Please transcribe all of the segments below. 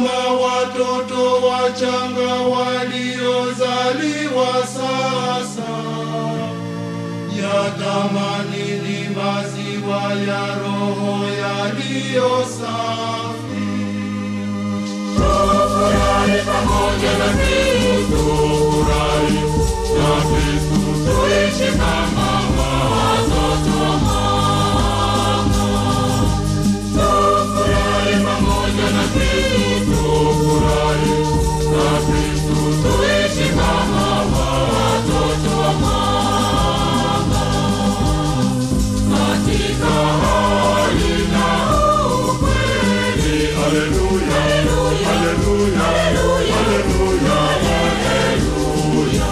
kama watoto wachanga waliozaliwa sasa, yatamani ni maziwa ya Roho yaliyo safi. Tufurahi pamoja na Kristo, tufurahi na Kristo, tuishi kama watoto wa Mungu. Tufurahi pamoja na Kristo, tufurahi na Kristo, tuishi kama watoto wa Mungu. Katika hali na ukweli, haleluya, haleluya, haleluya, haleluya.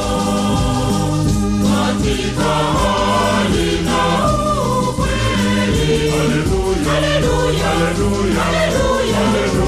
Katika hali na ukweli, haleluya, haleluya, haleluya,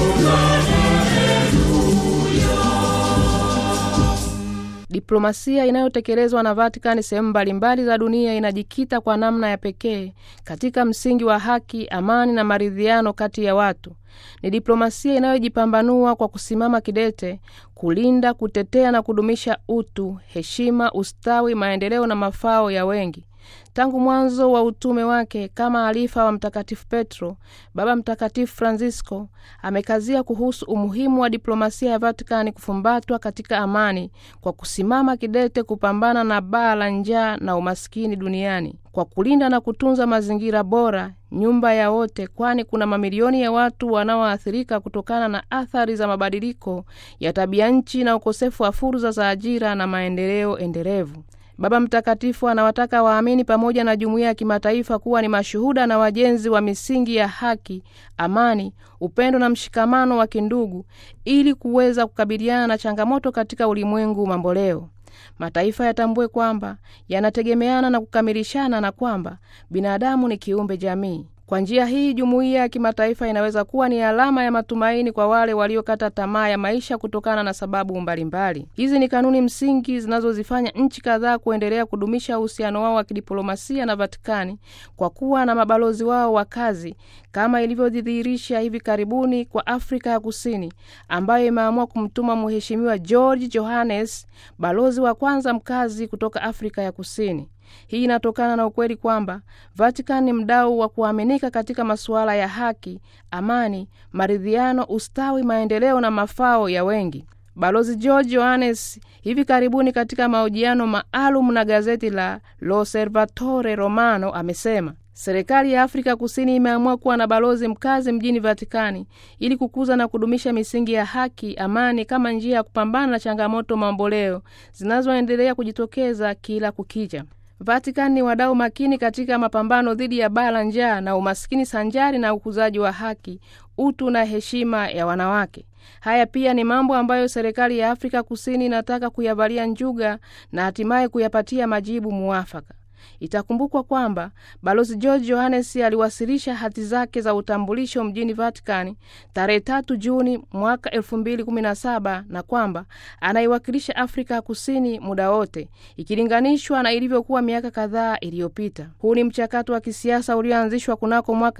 Diplomasia inayotekelezwa na Vatican sehemu mbalimbali za dunia inajikita kwa namna ya pekee katika msingi wa haki, amani na maridhiano kati ya watu. Ni diplomasia inayojipambanua kwa kusimama kidete kulinda, kutetea na kudumisha utu, heshima, ustawi, maendeleo na mafao ya wengi. Tangu mwanzo wa utume wake kama alifa wa Mtakatifu Petro, Baba Mtakatifu Francisco amekazia kuhusu umuhimu wa diplomasia ya Vatikani kufumbatwa katika amani kwa kusimama kidete kupambana na baa la njaa na umaskini duniani, kwa kulinda na kutunza mazingira bora, nyumba ya wote, kwani kuna mamilioni ya watu wanaoathirika kutokana na athari za mabadiliko ya tabia nchi na ukosefu wa fursa za ajira na maendeleo endelevu. Baba Mtakatifu anawataka waamini pamoja na jumuiya ya kimataifa kuwa ni mashuhuda na wajenzi wa misingi ya haki, amani, upendo na mshikamano wa kindugu ili kuweza kukabiliana na changamoto katika ulimwengu mamboleo. Mataifa yatambue kwamba yanategemeana na kukamilishana na kwamba binadamu ni kiumbe jamii. Kwa njia hii jumuiya ya kimataifa inaweza kuwa ni alama ya matumaini kwa wale waliokata tamaa ya maisha kutokana na sababu mbalimbali. Hizi ni kanuni msingi zinazozifanya nchi kadhaa kuendelea kudumisha uhusiano wao wa kidiplomasia na Vatikani kwa kuwa na mabalozi wao wa kazi, kama ilivyojidhihirisha hivi karibuni kwa Afrika ya Kusini ambayo imeamua kumtuma Mheshimiwa George Johannes, balozi wa kwanza mkazi kutoka Afrika ya Kusini. Hii inatokana na ukweli kwamba Vatican ni mdau wa kuaminika katika masuala ya haki, amani, maridhiano, ustawi, maendeleo na mafao ya wengi. Balozi George Johannes hivi karibuni katika mahojiano maalum na gazeti la L'Osservatore Romano amesema serikali ya Afrika Kusini imeamua kuwa na balozi mkazi mjini Vatikani ili kukuza na kudumisha misingi ya haki, amani kama njia ya kupambana na changamoto mamboleo zinazoendelea kujitokeza kila kukicha. Vatican ni wadau makini katika mapambano dhidi ya baa la njaa na umaskini sanjari na ukuzaji wa haki, utu na heshima ya wanawake. Haya pia ni mambo ambayo serikali ya Afrika Kusini inataka kuyavalia njuga na hatimaye kuyapatia majibu muafaka. Itakumbukwa kwamba balozi George Johannes aliwasilisha hati zake za utambulisho mjini Vatikani tarehe tatu Juni mwaka elfu mbili kumi na saba na kwamba anaiwakilisha Afrika ya Kusini muda wote ikilinganishwa na ilivyokuwa miaka kadhaa iliyopita. Huu ni mchakato wa kisiasa ulioanzishwa kunako mwaka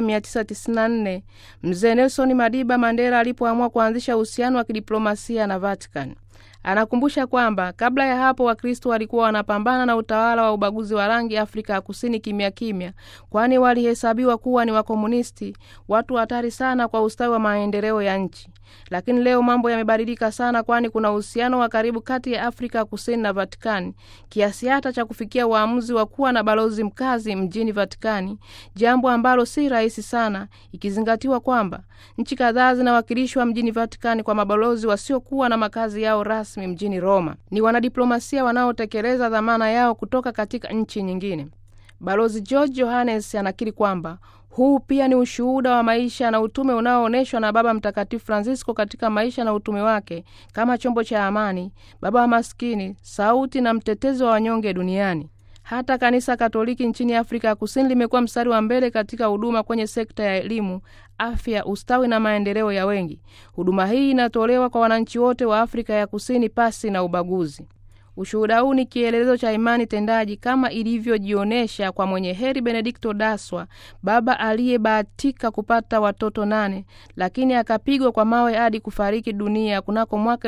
1994 mzee Nelson Madiba Mandela alipoamua kuanzisha uhusiano wa kidiplomasia na Vatikani. Anakumbusha kwamba kabla ya hapo Wakristo walikuwa wanapambana na utawala wa ubaguzi wa rangi Afrika ya Kusini kimya kimya, kwani walihesabiwa kuwa ni wakomunisti, watu hatari sana kwa ustawi wa maendeleo ya nchi. Lakini leo mambo yamebadilika sana, kwani kuna uhusiano wa karibu kati ya Afrika ya Kusini na Vatikani kiasi hata cha kufikia uamuzi wa kuwa na balozi mkazi mjini Vatikani, jambo ambalo si rahisi sana ikizingatiwa kwamba nchi kadhaa zinawakilishwa mjini Vatikani kwa mabalozi wasiokuwa na makazi yao rasmi mjini Roma. Ni wanadiplomasia wanaotekeleza dhamana yao kutoka katika nchi nyingine. Balozi George Johannes anakiri kwamba huu pia ni ushuhuda wa maisha na utume unaoonyeshwa na Baba Mtakatifu Francisco katika maisha na utume wake kama chombo cha amani, baba wa maskini, sauti na mtetezi wa wanyonge duniani. Hata kanisa Katoliki nchini Afrika ya Kusini limekuwa mstari wa mbele katika huduma kwenye sekta ya elimu, afya, ustawi na maendeleo ya wengi. Huduma hii inatolewa kwa wananchi wote wa Afrika ya Kusini pasi na ubaguzi. Ushuhuda huu ni kielelezo cha imani tendaji kama ilivyojionyesha kwa mwenye heri Benedikto Daswa, baba aliyebahatika kupata watoto nane, lakini akapigwa kwa mawe hadi kufariki dunia kunako mwaka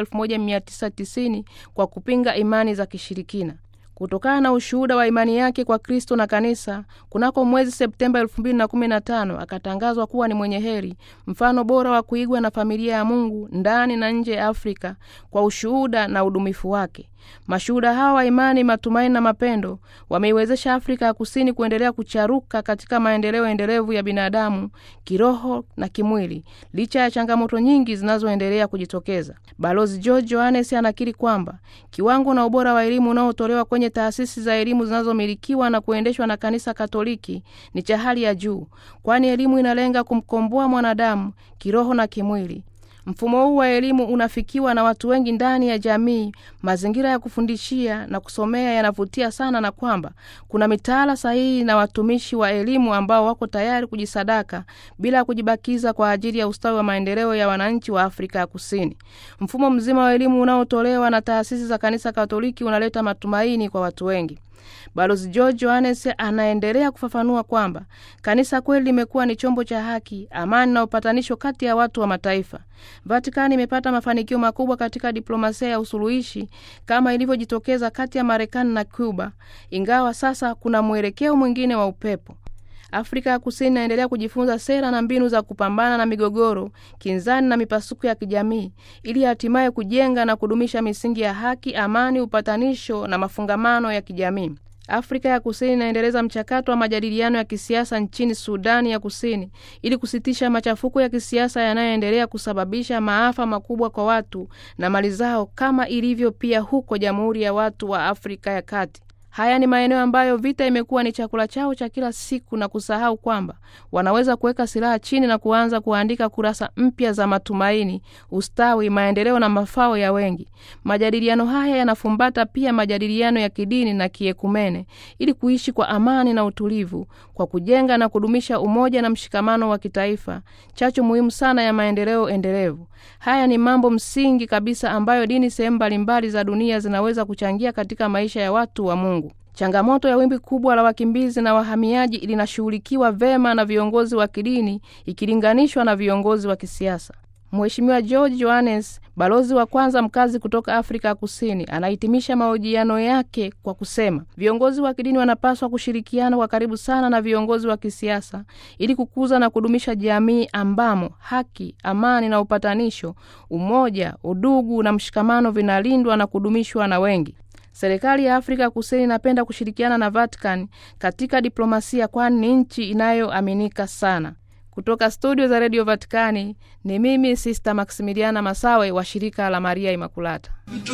1990 kwa kupinga imani za kishirikina. Kutokana na ushuhuda wa imani yake kwa Kristo na Kanisa, kunako mwezi Septemba 2015 akatangazwa kuwa ni mwenye heri, mfano bora wa kuigwa na familia ya Mungu ndani na nje ya Afrika kwa ushuhuda na udumifu wake. Mashuhuda hawa wa imani, matumaini na mapendo wameiwezesha Afrika ya Kusini kuendelea kucharuka katika maendeleo endelevu ya binadamu kiroho na kimwili, licha ya changamoto nyingi zinazoendelea kujitokeza. Balozi George Johannes anakiri kwamba kiwango na ubora wa elimu unaotolewa kwenye taasisi za elimu zinazomilikiwa na kuendeshwa na Kanisa Katoliki ni cha hali ya juu, kwani elimu inalenga kumkomboa mwanadamu kiroho na kimwili. Mfumo huu wa elimu unafikiwa na watu wengi ndani ya jamii. Mazingira ya kufundishia na kusomea yanavutia sana, na kwamba kuna mitaala sahihi na watumishi wa elimu ambao wako tayari kujisadaka bila kujibakiza kwa ajili ya ustawi wa maendeleo ya wananchi wa Afrika ya Kusini. Mfumo mzima wa elimu unaotolewa na taasisi za Kanisa Katoliki unaleta matumaini kwa watu wengi. Balozi George Johannes anaendelea kufafanua kwamba kanisa kweli limekuwa ni chombo cha haki, amani na upatanisho kati ya watu wa mataifa. Vatikani imepata mafanikio makubwa katika diplomasia ya usuluhishi kama ilivyojitokeza kati ya Marekani na Cuba, ingawa sasa kuna mwelekeo mwingine wa upepo. Afrika ya Kusini inaendelea kujifunza sera na mbinu za kupambana na migogoro, kinzani na mipasuko ya kijamii ili hatimaye kujenga na kudumisha misingi ya haki, amani, upatanisho na mafungamano ya kijamii. Afrika ya Kusini inaendeleza mchakato wa majadiliano ya kisiasa nchini Sudani ya Kusini ili kusitisha machafuko ya kisiasa yanayoendelea kusababisha maafa makubwa kwa watu na mali zao, kama ilivyo pia huko Jamhuri ya Watu wa Afrika ya Kati. Haya ni maeneo ambayo vita imekuwa ni chakula chao cha kila siku, na kusahau kwamba wanaweza kuweka silaha chini na kuanza kuandika kurasa mpya za matumaini, ustawi, maendeleo na mafao ya wengi. Majadiliano haya yanafumbata pia majadiliano ya kidini na kiekumene, ili kuishi kwa amani na utulivu, kwa kujenga na kudumisha umoja na mshikamano wa kitaifa, chachu muhimu sana ya maendeleo endelevu. Haya ni mambo msingi kabisa ambayo dini sehemu mbalimbali za dunia zinaweza kuchangia katika maisha ya watu wa Mungu. Changamoto ya wimbi kubwa la wakimbizi na wahamiaji linashughulikiwa vema na viongozi wa kidini ikilinganishwa na viongozi wa kisiasa. Mheshimiwa George Johannes, balozi wa kwanza mkazi kutoka Afrika ya Kusini, anahitimisha mahojiano yake kwa kusema viongozi wa kidini wanapaswa kushirikiana kwa karibu sana na viongozi wa kisiasa ili kukuza na kudumisha jamii ambamo haki, amani na upatanisho, umoja, udugu na mshikamano vinalindwa na kudumishwa na wengi. Serikali ya Afrika Kusini inapenda kushirikiana na Vatican katika diplomasia, kwani ni nchi inayoaminika sana. Kutoka studio za redio Vatikani ni mimi Sista Maksimiliana Masawe wa shirika la Maria Imakulata.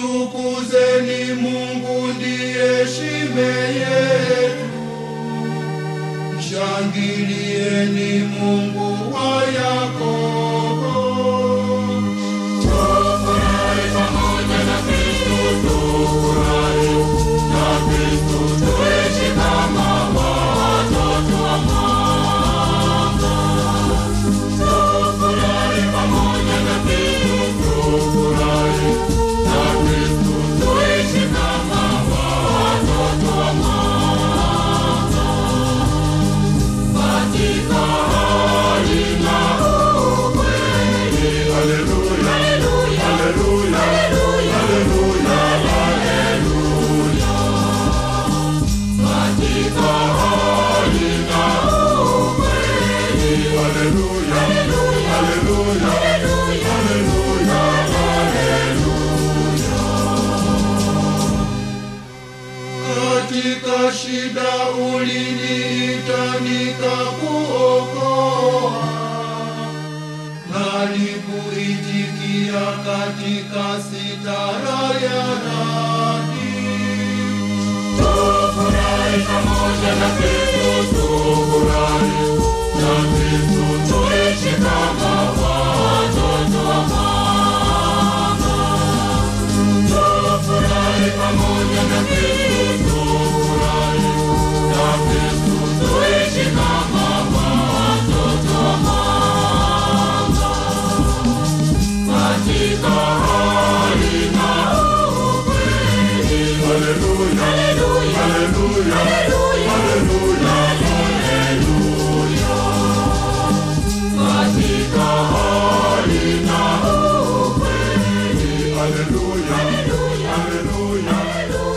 Mtukuzeni Mungu ndiye shime yetu, mshangilieni Mungu wa Yakobo. Tufurahi pamoja na Kristo, tufurahi na Kristo, tuishi kama watoto wa mwanga. Tufurahi pamoja na Kristo, tufurahi na Kristo, tuishi kama watoto wa mwanga. Katika hali na ukweli. Haleluya. Haleluya. Haleluya. Haleluya. Katika hali na ukweli. Haleluya. Haleluya. Haleluya. Katika shida uliniita nikakuokoa, nalikuitikia katika sitara ya radi. Tufurahi pamoja na Kristo, tufurahi na Kristo, tuishi kama watoto wa mama. Tufurahi pamoja na Kristo, tufurahi na Kristo, tuishi kama watoto wa mama. Katika hali na ukweli. Katika hali na ukweli. Haleluya, haleluya,